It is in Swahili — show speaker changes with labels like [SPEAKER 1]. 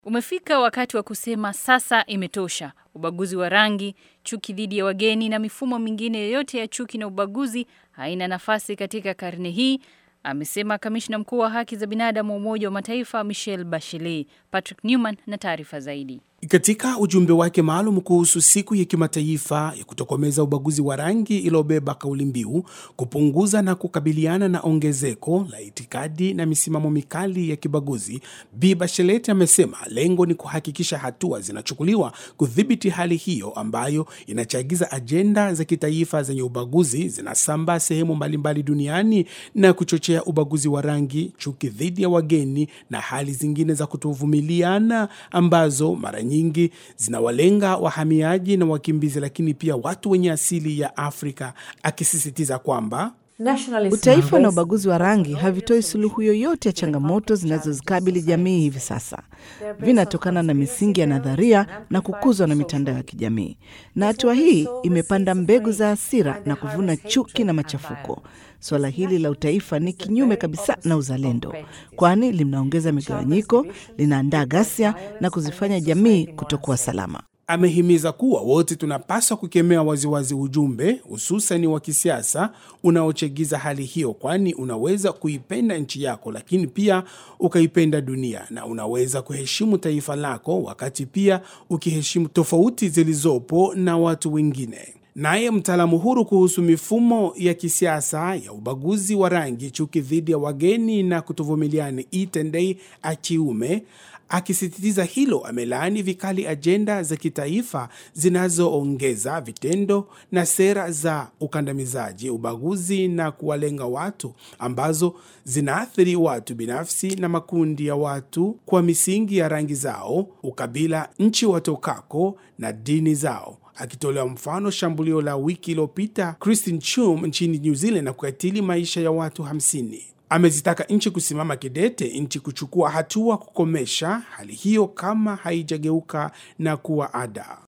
[SPEAKER 1] Umefika wakati wa kusema sasa imetosha. Ubaguzi wa rangi, chuki dhidi ya wageni na mifumo mingine yoyote ya chuki na ubaguzi haina nafasi katika karne hii, amesema kamishna mkuu wa haki za binadamu wa Umoja wa Mataifa Michelle Bachelet. Patrick Newman na taarifa zaidi.
[SPEAKER 2] Katika ujumbe wake maalum kuhusu siku ya kimataifa ya kutokomeza ubaguzi wa rangi iliyobeba kauli mbiu kupunguza na kukabiliana na ongezeko la itikadi na misimamo mikali ya kibaguzi, Bi Bachelet amesema lengo ni kuhakikisha hatua zinachukuliwa kudhibiti hali hiyo ambayo inachagiza ajenda za kitaifa zenye ubaguzi zinasambaa sehemu mbalimbali duniani na kuchochea ubaguzi wa rangi, chuki dhidi ya wageni na hali zingine za kutovumiliana ambazo mara nyingi zinawalenga wahamiaji na wakimbizi, lakini pia watu wenye asili ya Afrika, akisisitiza kwamba
[SPEAKER 3] Utaifa na ubaguzi wa rangi havitoi suluhu yoyote ya changamoto zinazozikabili jamii hivi sasa. Vinatokana na misingi ya nadharia na kukuzwa na mitandao ya kijamii, na hatua hii imepanda mbegu za hasira na kuvuna chuki na machafuko. Suala hili la utaifa ni kinyume kabisa na uzalendo, kwani linaongeza migawanyiko, linaandaa ghasia na kuzifanya jamii kutokuwa salama.
[SPEAKER 2] Amehimiza kuwa wote tunapaswa kukemea waziwazi ujumbe hususani wa kisiasa unaochegiza hali hiyo, kwani unaweza kuipenda nchi yako lakini pia ukaipenda dunia, na unaweza kuheshimu taifa lako wakati pia ukiheshimu tofauti zilizopo na watu wengine. Naye mtaalamu huru kuhusu mifumo ya kisiasa ya ubaguzi wa rangi, chuki dhidi ya wageni na kutovumiliana, Itendei Achiume akisisitiza hilo, amelaani vikali ajenda za kitaifa zinazoongeza vitendo na sera za ukandamizaji, ubaguzi na kuwalenga watu ambazo zinaathiri watu binafsi na makundi ya watu kwa misingi ya rangi zao, ukabila, nchi watokako na dini zao akitolea mfano shambulio la wiki iliyopita Christine Chum nchini New Zealand na kukatili maisha ya watu 50. Amezitaka nchi kusimama kidete, nchi kuchukua hatua kukomesha hali hiyo kama haijageuka na kuwa ada.